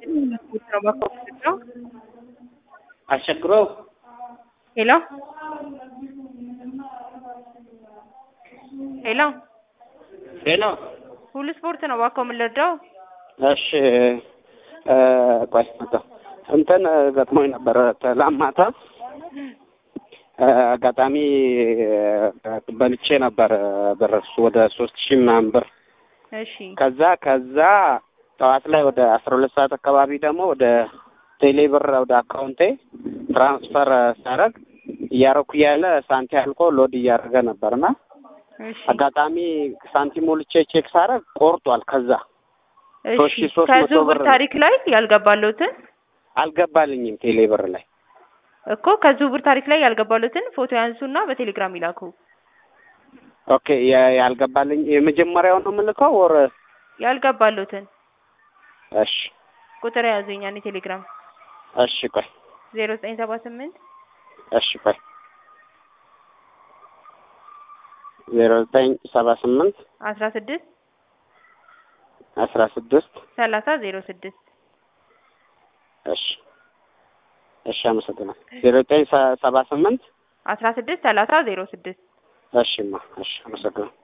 አስቸግሮ ሄሎ ሄሎ ሄሎ ሁሉ ስፖርት ነው እባክዎ ምን ልርዳው? እሺ እ ቆይ መጣሁ እንትን ገጥሞኝ ነበረ ትላንት ማታ እ አጋጣሚ በልቼ ነበር ብር እሱ ወደ ሶስት ሺህ ምናምን ብር እሺ ከዛ ከዛ ጠዋት ላይ ወደ አስራ ሁለት ሰዓት አካባቢ ደግሞ ወደ ቴሌ ብር ወደ አካውንቴ ትራንስፈር ሳረግ እያረኩ እያለ ሳንቲ አልቆ ሎድ እያደረገ ነበርና እሺ አጋጣሚ ሳንቲም ሞልቼ ቼክ ሳረግ ቆርጧል። ከዛ ሶስት እሺ ሺህ ሶስት መቶ ከዝውውር ብር ነው። ታሪክ ላይ ያልገባለሁትን አልገባልኝም ቴሌ ብር ላይ እኮ ከዝውውር ታሪክ ላይ ያልገባለሁትን ፎቶ ያንሱና በቴሌግራም ይላኩ። ኦኬ የ- ያልገባልኝ የመጀመሪያው ነው የምልከው ወር ያልገባለሁትን እሺ ቁጥር ያዙኝ ያኔ ቴሌግራም እሺ ቆይ ዜሮ ዘጠኝ ሰባ ስምንት እሺ ቆይ ዜሮ ዘጠኝ ሰባ ስምንት አስራ ስድስት አስራ ስድስት ሰላሳ ዜሮ ስድስት እሺ እሺ አመሰግናለሁ ዜሮ ዘጠኝ ሰ- ሰባ ስምንት አስራ ስድስት ሰላሳ ዜሮ ስድስት እሺማ እሺ አመሰግናለሁ